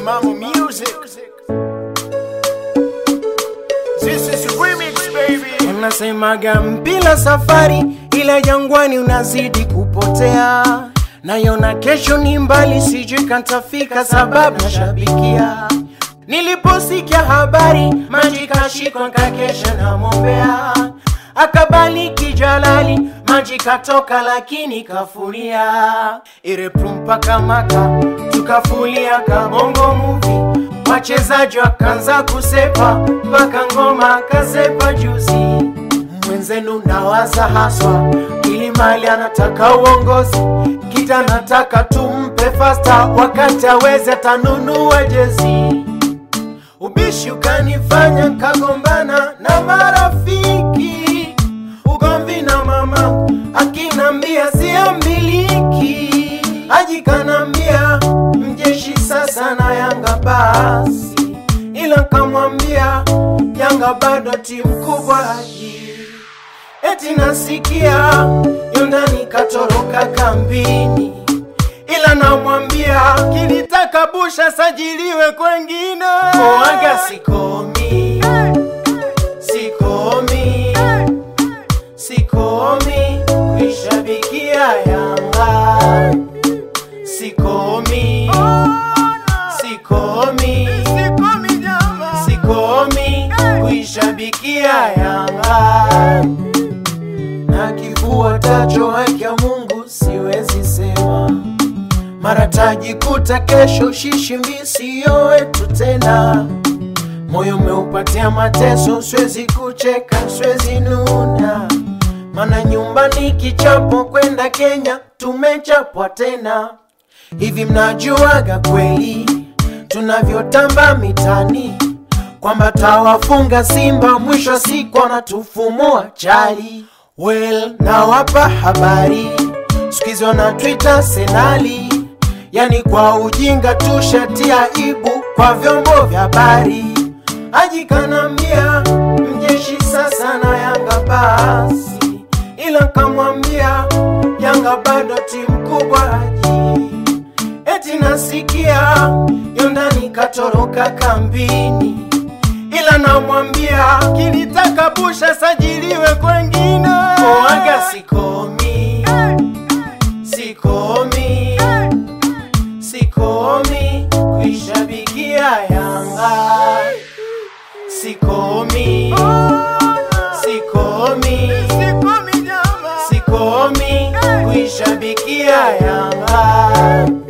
Mama Music. This is remix baby. Unasemaga mpila safari, ila jangwani unazidi kupotea. Nayona kesho ni mbali, sijui kantafika sababu nashabikia. Niliposikia habari, maji kashikwa nkakesha namwombea. Akabaliki Jalali, maji katoka lakini kafuria. Irepru mpaka Maka, tukafulia kabongo movie. Wachezaji wakaanza kusepa, mpaka ngoma kasepa juzi mwenzenu nawaza haswa ili mali anataka uongozi kita anataka tumpe fasta wakati aweze atanunua jezi ubishi ukanifanya nkagombana na marafiki ugomvi na mama akinambia siambiliki ajikanambia mjeshi sasa na yanga basi ila nkamwambia yanga bado timu kubwa haji eti nasikia yondani katoroka kambini ila namwambia kilitaka busha sajiliwe kwengine oaga sikomi sikomi sikomi kuishabikia yanga sikomi sikomi sikomi kuishabikia yanga na kifua tacho haki ya Mungu siwezi sema, mara tajikuta kesho shishimbi siyo wetu tena. Moyo umeupatia mateso, siwezi kucheka, siwezi nuna, mana nyumbani kichapo kwenda Kenya tumechapwa tena. Hivi mnajuaga kweli tunavyotamba mitani kwamba tawafunga Simba mwisho wa siku wanatufumua chali. Well, nawapa habari sikizi wana Twitter senali, yani kwa ujinga tushatia ibu kwa vyombo vya habari. Ajikanambia mjeshi sasa na Yanga basi, ila kamwambia Yanga bado timu kubwa haji eti nasikia yondani katoroka kambini, ila namwambia kilitaka busha sajiliwe kwengine. Oaga sikomi, sikomi, sikomi kuishabikia Yanga, sikomi, sikomi, sikomi kuishabikia Yanga.